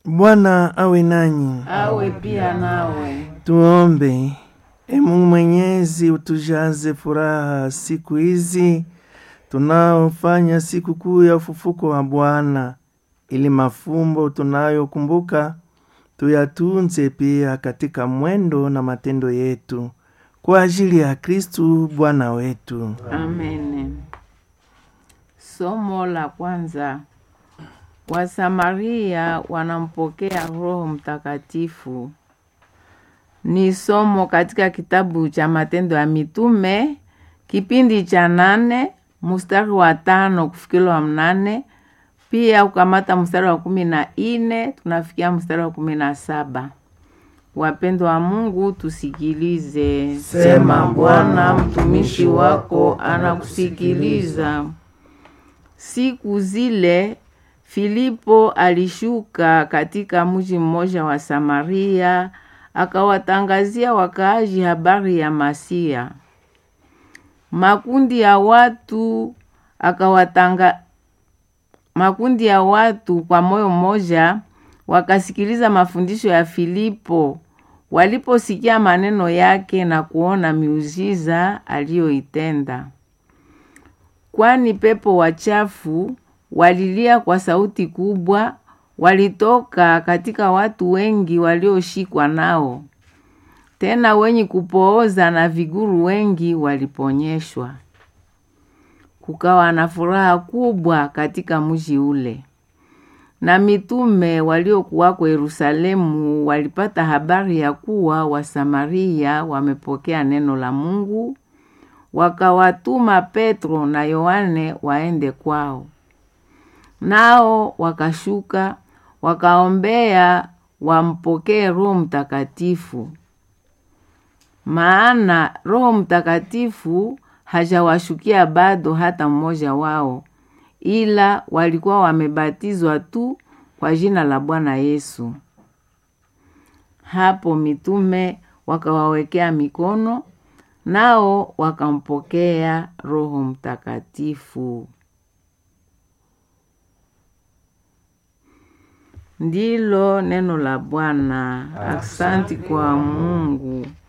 Bwana awe nanyi. awe pia nawe. Tuombe. E Mungu Mwenyezi, utujaze furaha siku hizi tunaofanya siku kuu ya ufufuko wa Bwana, ili mafumbo tunayokumbuka tuyatunze pia katika mwendo na matendo yetu kwa ajili ya Kristu Bwana wetu. Amen. Somo la kwanza. Wasamaria wanampokea Roho Mtakatifu. Ni somo katika kitabu cha Matendo ya Mitume kipindi cha nane mstari wa tano kufikila wa mnane pia ukamata mstari wa kumi na ine tunafikia mstari wa kumi na saba. Wapendwa wa Mungu, tusikilize. Sema, Bwana, mtumishi wako anakusikiliza. Siku zile Filipo alishuka katika mji mmoja wa Samaria, akawatangazia wakaaji habari ya Masia. Makundi ya watu akawatanga makundi ya watu kwa moyo mmoja wakasikiliza mafundisho ya Filipo waliposikia maneno yake na kuona miujiza aliyoitenda. Kwani pepo wachafu walilia kwa sauti kubwa, walitoka katika watu wengi walioshikwa nao. Tena wenye kupooza na viguru wengi waliponyeshwa. Kukawa na furaha kubwa katika mji ule. Na mitume waliokuwako Yerusalemu walipata habari ya kuwa Wasamaria wamepokea neno la Mungu, wakawatuma Petro na Yohane waende kwao. Nao wakashuka wakaombea wampokee Roho Mtakatifu, maana Roho Mtakatifu hajawashukia bado hata mmoja wao, ila walikuwa wamebatizwa tu kwa jina la Bwana Yesu. Hapo mitume wakawawekea mikono, nao wakampokea Roho Mtakatifu. Ndilo neno la Bwana. Aksanti kwa Mungu.